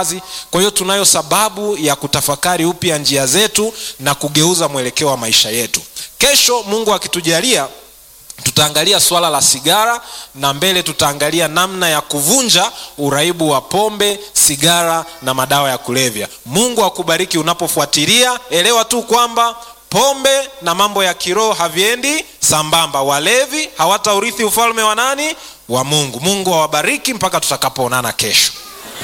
kazi. Kwa hiyo tunayo sababu ya kutafakari upya njia zetu na kugeuza mwelekeo wa maisha yetu. Kesho Mungu akitujalia tutaangalia swala la sigara na mbele tutaangalia namna ya kuvunja uraibu wa pombe, sigara na madawa ya kulevya. Mungu akubariki unapofuatilia. Elewa tu kwamba pombe na mambo ya kiroho haviendi sambamba. Walevi hawataurithi ufalme wa nani? Wa Mungu. Mungu awabariki mpaka tutakapoonana kesho.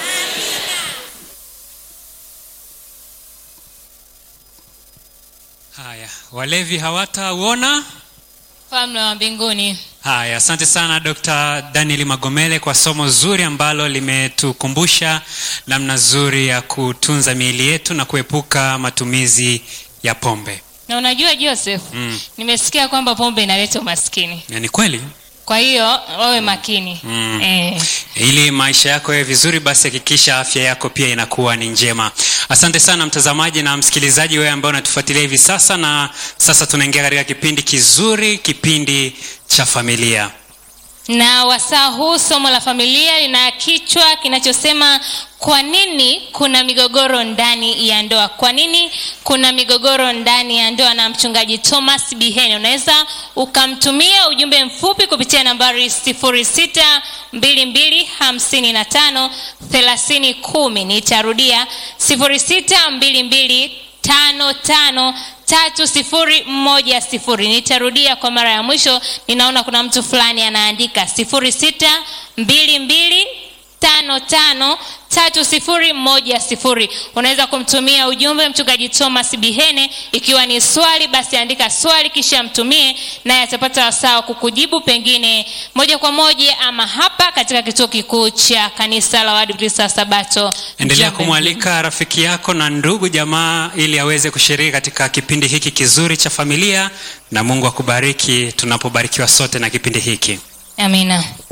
Haya, walevi hawatauona. Ufalme wa mbinguni. Haya, asante sana Dr. Daniel Magomele kwa somo zuri ambalo limetukumbusha namna zuri ya kutunza miili yetu na kuepuka matumizi ya pombe. Na unajua Joseph, Mm. nimesikia kwamba pombe inaleta umaskini, Na ni kweli kwa hiyo wawe makini Mm. eh. ili maisha yako yawe vizuri, basi hakikisha afya yako pia inakuwa ni njema. Asante sana mtazamaji na msikilizaji, wewe ambaye unatufuatilia hivi sasa, na sasa tunaingia katika kipindi kizuri, kipindi cha familia. Na wasaa huu somo la familia lina kichwa kinachosema kwa nini kuna migogoro ndani ya ndoa? Kwa nini kuna migogoro ndani ya ndoa? Na mchungaji Thomas Bihene, unaweza ukamtumia ujumbe mfupi kupitia nambari 0622553010. Nitarudia 062255 tatu sifuri moja sifuri nitarudia kwa mara ya mwisho ninaona kuna mtu fulani anaandika sifuri sita mbili mbili tano tano tatu sifuri moja sifuri unaweza kumtumia ujumbe mchungaji thomas bihene ikiwa ni swali basi andika swali kisha mtumie naye atapata wasaa wa kukujibu pengine moja kwa moja ama hapa katika kituo kikuu cha kanisa la waadventista wa sabato endelea Njombe kumwalika rafiki yako na ndugu jamaa ili aweze kushiriki katika kipindi hiki kizuri cha familia na mungu akubariki tunapobarikiwa sote na kipindi hiki amina